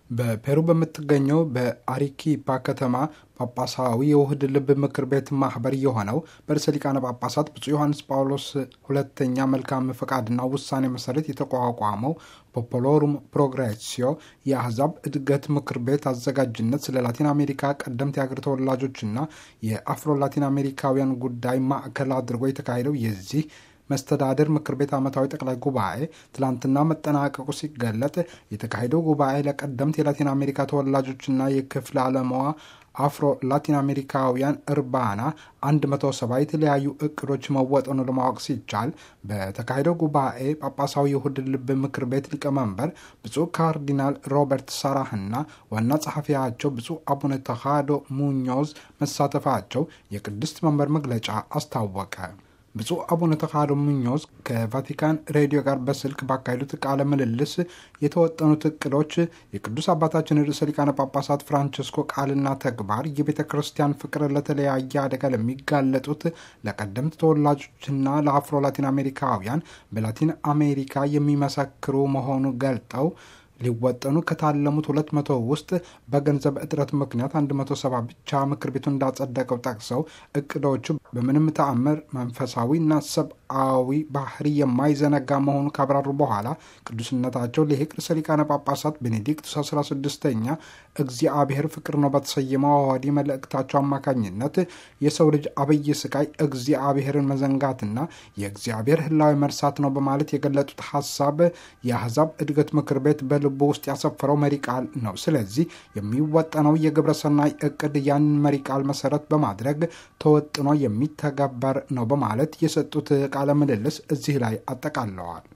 በፔሩ በምትገኘው በአሪኪፓ ከተማ ጳጳሳዊ የውህድ ልብ ምክር ቤት ማህበር የሆነው በርዕሰ ሊቃነ ጳጳሳት ብፁዕ ዮሐንስ ጳውሎስ ሁለተኛ መልካም ፈቃድና ውሳኔ መሰረት የተቋቋመው ፖፖሎሩም ፕሮግሬሲዮ የአህዛብ እድገት ምክር ቤት አዘጋጅነት ስለ ላቲን አሜሪካ ቀደምት የአገር ተወላጆችና የአፍሮ ላቲን አሜሪካውያን ጉዳይ ማዕከል አድርጎ የተካሄደው የዚህ መስተዳድር ምክር ቤት ዓመታዊ ጠቅላይ ጉባኤ ትላንትና መጠናቀቁ ሲገለጥ የተካሄደው ጉባኤ ለቀደምት የላቲን አሜሪካ ተወላጆችና የክፍለ ዓለማዋ አፍሮ ላቲን አሜሪካውያን እርባና 170 የተለያዩ እቅዶች መወጠኑ ለማወቅ ሲቻል በተካሄደው ጉባኤ ጳጳሳዊ የውህድ ልብ ምክር ቤት ሊቀመንበር ብፁዕ ካርዲናል ሮበርት ሳራህና ዋና ጸሐፊያቸው ብፁዕ አቡነ ተኻዶ ሙኞዝ መሳተፋቸው የቅድስት መንበር መግለጫ አስታወቀ። ብፁዕ አቡነ ተኻዶ ሙኞዝ ከቫቲካን ሬዲዮ ጋር በስልክ ባካሄዱት ቃለ ምልልስ የተወጠኑት እቅዶች የቅዱስ አባታችን ርዕሰ ሊቃነ ጳጳሳት ፍራንቸስኮ ቃልና ተግባር የቤተ ክርስቲያን ፍቅር ለተለያየ አደጋ ለሚጋለጡት ለቀደምት ተወላጆችና ለአፍሮ ላቲን አሜሪካውያን በላቲን አሜሪካ የሚመሰክሩ መሆኑ ገልጠው ሊወጠኑ ከታለሙት ሁለት መቶ ውስጥ በገንዘብ እጥረት ምክንያት 170 ብቻ ምክር ቤቱ እንዳጸደቀው ጠቅሰው እቅዶቹ በምንም ተአምር መንፈሳዊና ሰብአዊ ባህሪ የማይዘነጋ መሆኑ ካብራሩ በኋላ ቅዱስነታቸው ሊቅ ርዕሰ ሊቃነ ጳጳሳት ቤኔዲክቱስ 16ኛ እግዚአብሔር ፍቅር ነው በተሰየመው አዋዲ መልእክታቸው አማካኝነት የሰው ልጅ አብይ ስቃይ እግዚአብሔርን መዘንጋትና የእግዚአብሔር ህላዊ መርሳት ነው በማለት የገለጡት ሀሳብ የአህዛብ እድገት ምክር ቤት በ ልቡ ውስጥ ያሰፈረው መሪ ቃል ነው። ስለዚህ የሚወጠነው የግብረ ሰናይ እቅድ ያንን መሪ ቃል መሰረት በማድረግ ተወጥኖ የሚተገበር ነው በማለት የሰጡት ቃለ ምልልስ እዚህ ላይ አጠቃለዋል።